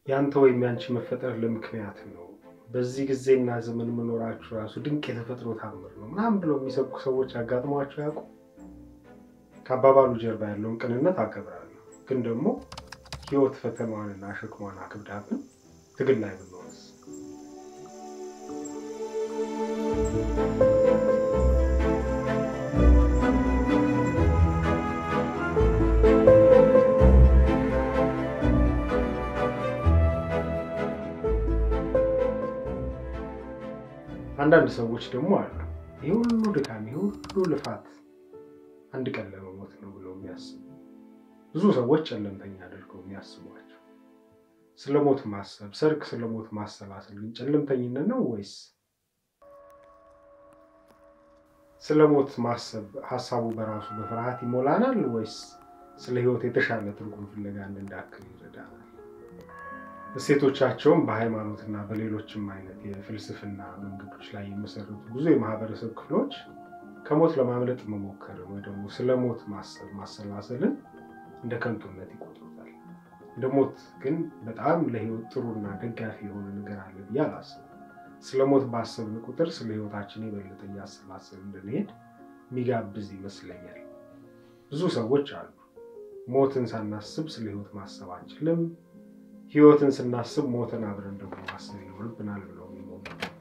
ያንተ ወይም ያንቺ መፈጠር ለምክንያት ነው፣ በዚህ ጊዜና ዘመን መኖራችሁ ራሱ ድንቅ የተፈጥሮ ታምር ነው ምናምን ብለው የሚሰብኩ ሰዎች አጋጥሟቸው ያውቁ? ከአባባሉ ጀርባ ያለውን ቅንነት አከብራለሁ፣ ግን ደግሞ ህይወት ፈተናዋንና ሸክሟን አክብዳብን ትግል ላይ ብንሆንስ? አንዳንድ ሰዎች ደግሞ አሉ ይህ ሁሉ ድካም ይህ ሁሉ ልፋት አንድ ቀን ለመሞት ነው ብለው የሚያስቡ ብዙ ሰዎች ጨለምተኛ አድርገው የሚያስቧቸው። ስለ ሞት ማሰብ ሰርክ ስለ ሞት ማሰላሰል ግን ጨለምተኝነት ነው ወይስ ስለ ሞት ማሰብ ሀሳቡ በራሱ በፍርሃት ይሞላናል ወይስ ስለ ህይወት የተሻለ ትርጉም ፍለጋ እንድንዳክል ይረዳናል? እሴቶቻቸውም በሃይማኖትና በሌሎችም አይነት የፍልስፍና መንገዶች ላይ የመሰረቱ ብዙ የማህበረሰብ ክፍሎች ከሞት ለማምለጥ መሞከር ወይ ደግሞ ስለ ሞት ማሰብ ማሰላሰልን እንደ ከንቱነት ይቆጥሩታል። እንደ ሞት ግን በጣም ለህይወት ጥሩና ደጋፊ የሆነ ነገር አለ ብዬ አላስብም። ስለ ሞት ባሰብን ቁጥር ስለ ህይወታችን የበለጠ እያሰላሰል እንድንሄድ የሚጋብዝ ይመስለኛል። ብዙ ሰዎች አሉ ሞትን ሳናስብ ስለ ህይወት ማሰብ አንችልም ህይወትን ስናስብ ሞትን አብረን ደግሞ ማሰብ ይኖርብናል ብለው የሚሞሉ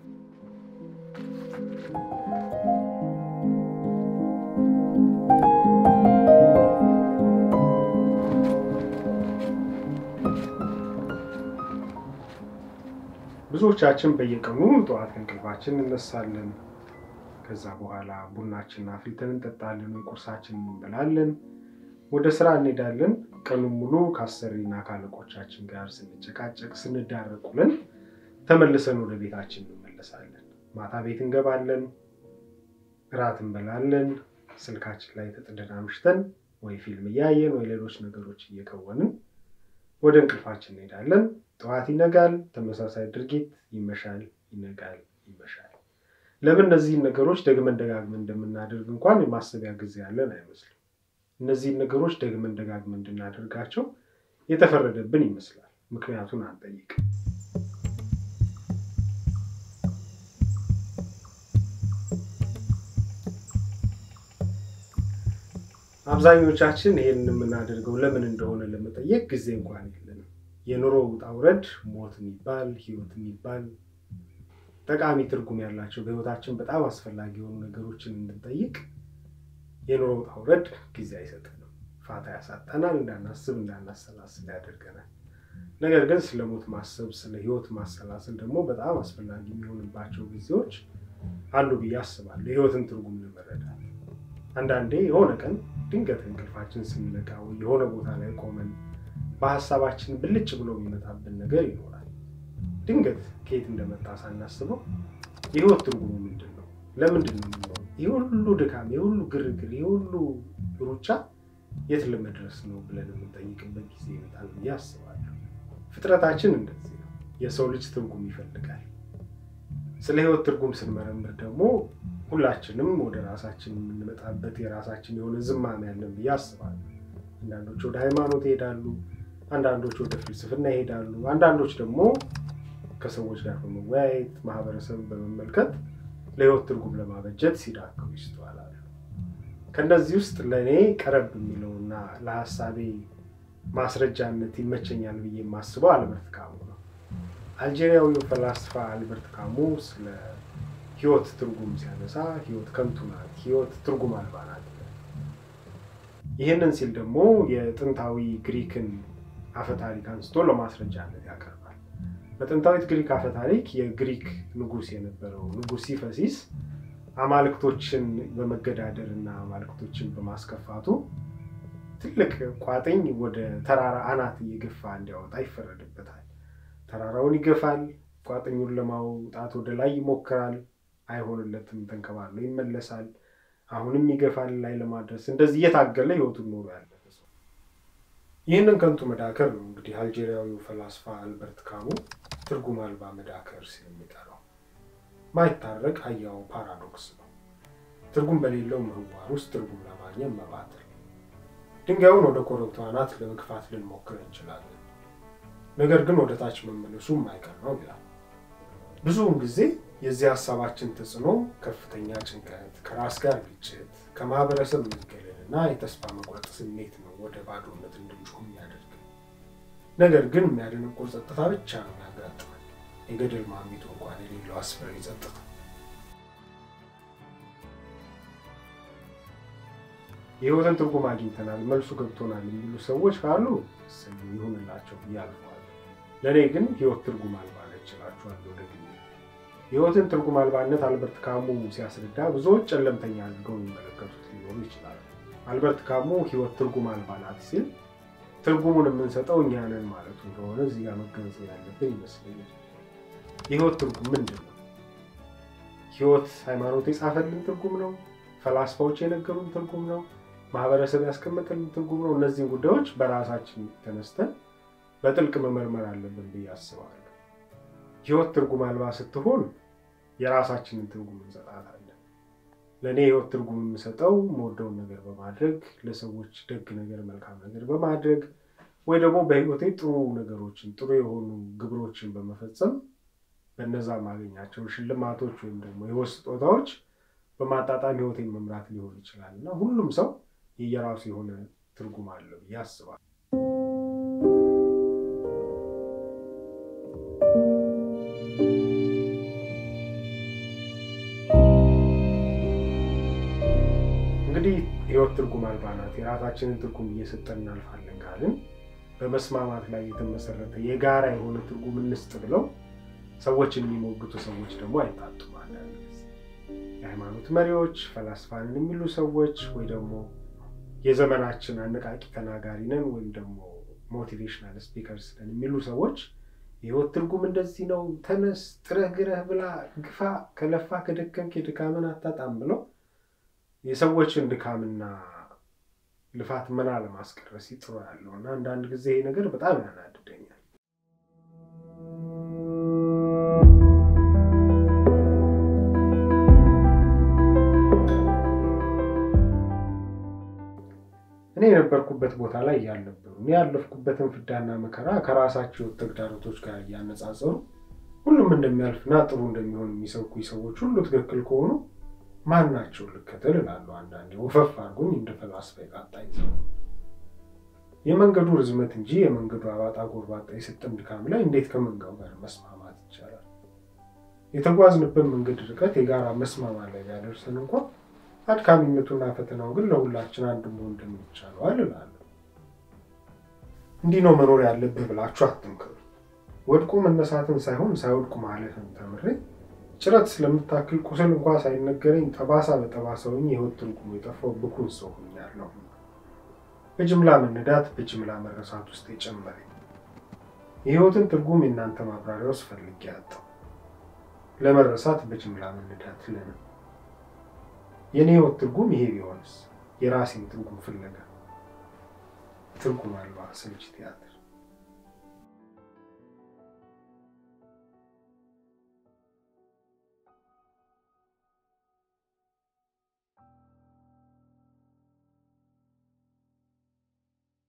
ብዙዎቻችን በየቀኑ ጠዋት ከእንቅልፋችን እንነሳለን። ከዛ በኋላ ቡናችንን አፍልተን እንጠጣለን ወይ ቁርሳችንን እንበላለን። ወደ ስራ እንሄዳለን። ቀኑን ሙሉ ከአሰሪና ከአለቆቻችን ጋር ስንጨቃጨቅ ስንዳረቅ ውለን ተመልሰን ወደ ቤታችን እንመለሳለን። ማታ ቤት እንገባለን፣ እራት እንበላለን። ስልካችን ላይ ተጥደን አምሽተን ወይ ፊልም እያየን ወይ ሌሎች ነገሮች እየከወንን ወደ እንቅልፋችን እንሄዳለን። ጠዋት ይነጋል፣ ተመሳሳይ ድርጊት፣ ይመሻል፣ ይነጋል፣ ይመሻል። ለምን እነዚህን ነገሮች ደግመን ደጋግመን እንደምናደርግ እንኳን የማሰቢያ ጊዜ ያለን አይመስልም። እነዚህን ነገሮች ደግመን ደጋግመን እንድናደርጋቸው የተፈረደብን ይመስላል። ምክንያቱን አንጠይቅ። አብዛኞቻችን ይህን የምናደርገው ለምን እንደሆነ ለመጠየቅ ጊዜ እንኳን የለንም። የኑሮ ውጣ ውረድ፣ ሞት የሚባል ህይወት የሚባል ጠቃሚ ትርጉም ያላቸው በህይወታችን በጣም አስፈላጊ የሆኑ ነገሮችን እንድንጠይቅ የኑሮ ውጣ ውረድ ጊዜ አይሰጠንም፣ ፋታ ያሳጠናል፣ እንዳናስብ እንዳናሰላስል ያደርገናል። ነገር ግን ስለ ሞት ማሰብ ስለ ህይወት ማሰላሰል ደግሞ በጣም አስፈላጊ የሚሆንባቸው ጊዜዎች አሉ ብዬ አስባለሁ። የህይወትን ትርጉም ለመረዳት አንዳንዴ የሆነ ቀን ድንገት እንቅልፋችን ስንነቃ ወይ የሆነ ቦታ ላይ ቆመን በሀሳባችን ብልጭ ብሎ የሚመጣብን ነገር ይኖራል። ድንገት ከየት እንደመጣ ሳናስበው የህይወት ትርጉሙ ምንድን ነው? ለምንድን ነው የምንኖረው? ይህ ሁሉ ድካም፣ ይህ ሁሉ ግርግር፣ ይህ ሁሉ ሩጫ የት ለመድረስ ነው ብለን የምንጠይቅበት ጊዜ ይመጣል ብዬ አስባለሁ። ፍጥረታችን እንደዚህ ነው። የሰው ልጅ ትርጉም ይፈልጋል። ስለ ህይወት ትርጉም ስንመረምር ደግሞ ሁላችንም ወደ ራሳችን የምንመጣበት የራሳችን የሆነ ዝማሜ ያለን ብዬ አስባለሁ። አንዳንዶች ወደ ሃይማኖት ይሄዳሉ፣ አንዳንዶች ወደ ፍልስፍና ይሄዳሉ፣ አንዳንዶች ደግሞ ከሰዎች ጋር በመወያየት ማህበረሰብን በመመልከት ለህይወት ትርጉም ለማበጀት ሲዳክሩ ይስተዋላሉ። ከእነዚህ ውስጥ ለእኔ ቀረብ የሚለውና ለሀሳቤ ማስረጃነት ይመቸኛል ብዬ የማስበው አልበርት ካሙ ነው። አልጄሪያዊው ፈላስፋ አልበርት ካሙ ስለ ህይወት ትርጉም ሲያነሳ ህይወት ከንቱ ናት፣ ህይወት ትርጉም አልባ ናት። ይህንን ሲል ደግሞ የጥንታዊ ግሪክን አፈታሪክ አንስቶ ለማስረጃነት ያቀርባል። በጥንታዊት ግሪክ አፈታሪክ የግሪክ ንጉስ የነበረው ንጉስ ሲፈሲስ አማልክቶችን በመገዳደር እና አማልክቶችን በማስከፋቱ ትልቅ ቋጥኝ ወደ ተራራ አናት እየገፋ እንዲያወጣ ይፈረድበታል። ተራራውን ይገፋል። ቋጥኙን ለማውጣት ወደ ላይ ይሞክራል። አይሆንለትም። ተንከባሎ ይመለሳል። አሁንም ይገፋል ላይ ለማድረስ እንደዚህ እየታገለ ህይወቱን ኖሮ ያለፈ ሰው። ይህንን ከንቱ መዳከር ነው እንግዲህ አልጄሪያዊው ፈላስፋ አልበርት ካሙ ትርጉም አልባ መዳከር ሲል የሚጠራው። ማይታረቅ ህያው ፓራዶክስ ነው። ትርጉም በሌለው ምህዋር ውስጥ ትርጉም ለማግኘት መባተል። ድንጋዩን ወደ ኮረብታው አናት ለመግፋት ልንሞክር እንችላለን። ነገር ግን ወደ ታች መመለሱ የማይቀር ነው ይላል። ብዙውን ጊዜ የዚህ ሀሳባችን ተጽዕኖ ከፍተኛ ጭንቀት፣ ከራስ ጋር ግጭት፣ ከማህበረሰብ መገለል እና የተስፋ መቁረጥ ስሜት ነው ወደ ባዶነት እንድንጮህ የሚያደርግ። ነገር ግን የሚያደነቁር ጸጥታ ብቻ ነው ያጋጥማል። የገደል ማሚቱ እንኳን የሌለው አስፈሪ ጸጥታ። የህይወትን ትርጉም አግኝተናል፣ መልሱ ገብቶናል የሚሉ ሰዎች ካሉ ስም ይሁንላቸው ብዬ አልፈዋለሁ። ለእኔ ግን ህይወት ትርጉም አልባ ነች እላችኋለሁ። ወደ ግሌ የህይወትን ትርጉም አልባነት አልበርት ካሙ ሲያስረዳ ብዙዎች ጨለምተኛ አድርገው የሚመለከቱት ሊኖሩ ይችላሉ። አልበርት ካሙ ህይወት ትርጉም አልባ ናት ሲል ትርጉሙን የምንሰጠው እኛ ነን ማለቱ እንደሆነ እዚህ ጋር መገንዘብ ያለብን ይመስለኛል። የህይወት ትርጉም ምንድን ነው? ህይወት ሃይማኖት የጻፈልን ትርጉም ነው? ፈላስፋዎች የነገሩን ትርጉም ነው? ማህበረሰብ ያስቀመጠልን ትርጉም ነው? እነዚህን ጉዳዮች በራሳችን ተነስተን በጥልቅ መመርመር አለብን ብዬ አስባለሁ። ህይወት ትርጉም አልባ ስትሆን የራሳችንን ትርጉም እንሰጣታለን። ለእኔ ህይወት ትርጉም የምሰጠው የምወደውን ነገር በማድረግ ለሰዎች ደግ ነገር፣ መልካም ነገር በማድረግ ወይ ደግሞ በህይወቴ ጥሩ ነገሮችን ጥሩ የሆኑ ግብሮችን በመፈጸም በነዛ ማገኛቸው ሽልማቶች ወይም ደግሞ የህይወት ስጦታዎች በማጣጣም ህይወቴን መምራት ሊሆን ይችላል እና ሁሉም ሰው የየራሱ የሆነ ትርጉም አለው ብዬ አስባለሁ። እንግዲህ ህይወት ትርጉም አልባ ናት፣ የራሳችንን ትርጉም እየሰጠን እናልፋለን ካልን በመስማማት ላይ የተመሰረተ የጋራ የሆነ ትርጉም እንስጥ ብለው ሰዎችን የሚሞግቱ ሰዎች ደግሞ አይታጡም። አንዳንድ ጊዜ የሃይማኖት መሪዎች፣ ፈላስፋንን የሚሉ ሰዎች ወይ ደግሞ የዘመናችን አነቃቂ ተናጋሪ ነን ወይም ደግሞ ሞቲቬሽናል ስፒከርስ ነን የሚሉ ሰዎች የህይወት ትርጉም እንደዚህ ነው፣ ተነስ፣ ጥረህ ግረህ ብላ፣ ግፋ፣ ከለፋ ከደከምክ የድካምን አታጣም ብለው የሰዎችን ድካምና ልፋት መና ለማስቀረት ሲጥሩ ያለው እና አንዳንድ ጊዜ ይሄ ነገር በጣም ያናድደኛል። እኔ የነበርኩበት ቦታ ላይ ያልነበሩ እኔ ያለፍኩበትን ፍዳና መከራ ከራሳቸው ተግዳሮቶች ጋር እያነጻጸሩ ሁሉም እንደሚያልፍና ጥሩ እንደሚሆን የሚሰብኩ ሰዎች ሁሉ ትክክል ከሆኑ ማን ናቸው ልከተል እላለሁ። አንዳንዴ ወፈፍ አድርጎኝ እንደ ፈላስፋ የቃጣኝ ሰው የመንገዱ ርዝመት እንጂ የመንገዱ አባጣ ጎርባጣ የሰጠን ድካም ላይ እንዴት ከመንጋው ጋር መስማማት ይቻላል? የተጓዝንበት መንገድ ርቀት የጋራ መስማማት ላይ ቢያደርሰን እንኳን አድካሚነቱና ፈተናው ግን ለሁላችን አንድ መሆን እንደሚቻለዋል እላለሁ። እንዲህ ነው መኖር ያለብህ ብላችሁ አትምከሩ። ወድቆ መነሳትን ሳይሆን ሳይወድቁ ማለፍን ተምሬ ጭረት ስለምታክል ቁስል እንኳ ሳይነገረኝ ጠባሳ በጠባሳ ሆኜ የህይወት ትርጉሙ የጠፋው ብኩን ሰው ሆኛለሁ። በጅምላ መነዳት፣ በጅምላ መረሳት ውስጥ የጨመረኝ የህይወትን ትርጉም የእናንተ ማብራሪያ ውስጥ ፈልጌ ያጣው ለመረሳት በጅምላ መነዳት ለምን? የእኔ ህይወት ትርጉም ይሄ ቢሆንስ? የራሴን ትርጉም ፍለጋ ትርጉም አልባ ስልች ቲያትር